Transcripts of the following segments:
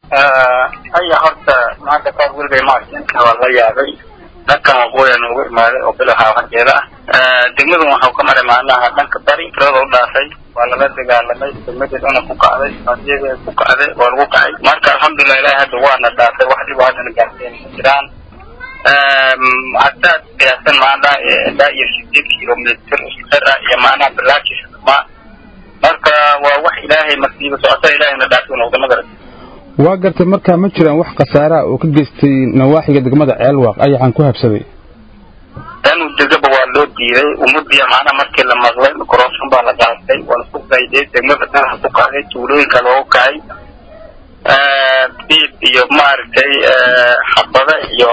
aya horta maanta qaar weligay ma arkin waa la yaabay dhankan waqooyi noogu imaaday oo bilaha hanjeeda ah degmadan waxau ka maray macnaha dhanka bari tirada u dhaafay waa lala dagaalamay degmadii dhana ku kacday hadiyada ku kacday waa lagu kacay marka alxamdulilah ilahi hadda waana dhaafay wax dhib haddana gaarsiin ma jiraan haddaad qiyaasan macnaha ilaa iyo sideed kilomitr isdara iyo macnaha bilaakis ma marka waa wax ilaahay masiiba socota ilahayna dhaafay noqda magarat waa gartay markaa ma jiraan wax khasaaraha oo ka geystay nawaaxiga degmada ceelwaaq ayaxaan ku habsaday anu degaba waa loo diiday umadiya macnaha markii la maqlay microson baa la qaatay waa lasku qayday degmada dhanaha ku kacday tuulooyinka loogu kacay diib iyo maaragtay xabada iyo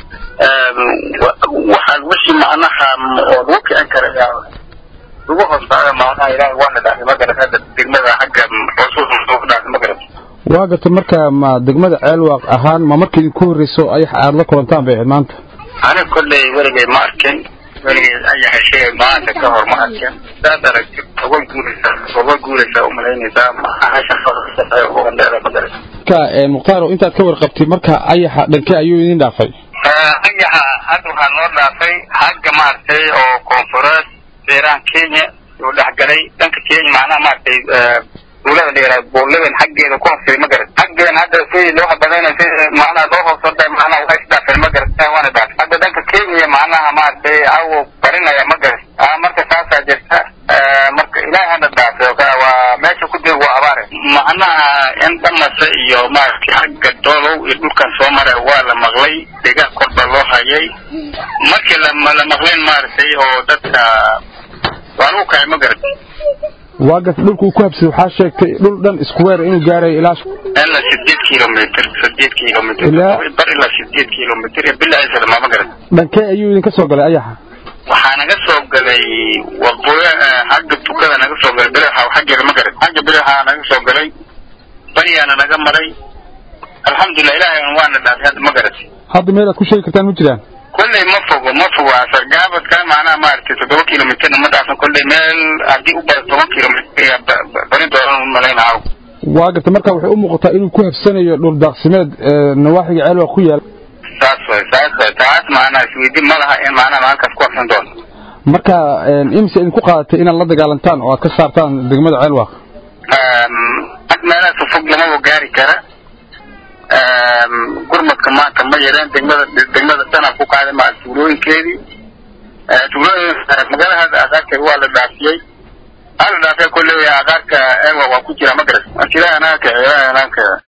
waxaa wixii macnaha oo lagu kicin kara lagu hoosaayo macnaha ilaahay waana dhaafay magarat hadda degmada xagga xusuus lagu dhaafay magarat waa gartay markaa ma degmada ceelwaaq ahaan ma markii idinku horreyso ayax aada la kulantaan bay ahayd maanta aniga kolley weligay ma arkin weligay ayaxa sheegay maanta ka hor ma arkin saad aragtid uga guuraysaa uga guuraysaa umalaynaysaa mahashaqeeda magarat ka mukhtaaro intaad ka warqabtay marka ayaxa dhankee ayuu idin dhaafay ayaxa hadda waxaa noo dhaafay xagga maaragtay oo koonfureed beerahan kenya uu dhexgalay dhanka kenya macnaha maaragtay duulada la yihahdo buuladan xaggeeda ku hosay ma garat xaggeedan hadda si loo habadayna si macnaha loo hoosooda macnaha waa isdhaafeen ma garat waana dhaafay hadda dhanka kenya macnaha maaragtay awo barinaya ma garat marka saasaa jirta marka ilaahay hana dhaafay waa meesha ku dib waa abaare macnaha in dhamasa iyo maaragtay xagga doolow iyo dhulkan soo mara waa la maqlay deegaan korba loo hayay markii la maqlayn maaragtay oo dadka waa lagu kacay ma garat waa garta dhulka uu ku habsaday waxaa sheegtay dhul dhan isku weer inuu gaarayo ilaa ilaa sideed kilomitr sideed kilomitr Ilaa- bar ilaa sideed kilomitr iyo bilaciisa ma garat dhankee ayuu idinka soo galay ayaxa waxaa naga soo galay waqooyi xagga tukada naga soo galay bilaxa xaggeeda ma garat xagga bilaxa naga soo galay bariyaana naga maray alxamdulilah ilaahay waana dhaafay hadda ma garat hadda meel aad ku sheegi kartaan ma jiraan kolley ma fogo ma fogo sargaabadka macnaha maaragtay toddoba kilomitrna ma dhaafan kolley meel haddii u baro toban kilomitr bari dooran u malaynaha waa garta marka waxay u muuqataa inuu ku habsanayo dhul daaqsimeed ee nawaaxiga ceelwaaq ku yaal saas way saas way taas macnaha isweydiin ma laha in macnaha halkaas ku habsan doono marka imise idinku qaadatay inaad la dagaalantaan oo aad ka saartaan degmada ceelwaaq ag meelahaas fog lamaba gaari kara gurmadka maanta ma yareen degmada degmada dana ku qaaday maa tuulooyinkeedii tuulooyin magaalada aqaarkeeda waa la dhaafiyey waa la dhaafiyay kolley aqaarka ewa waa ku jira ma garat ilaahay anaka ilaahay anaka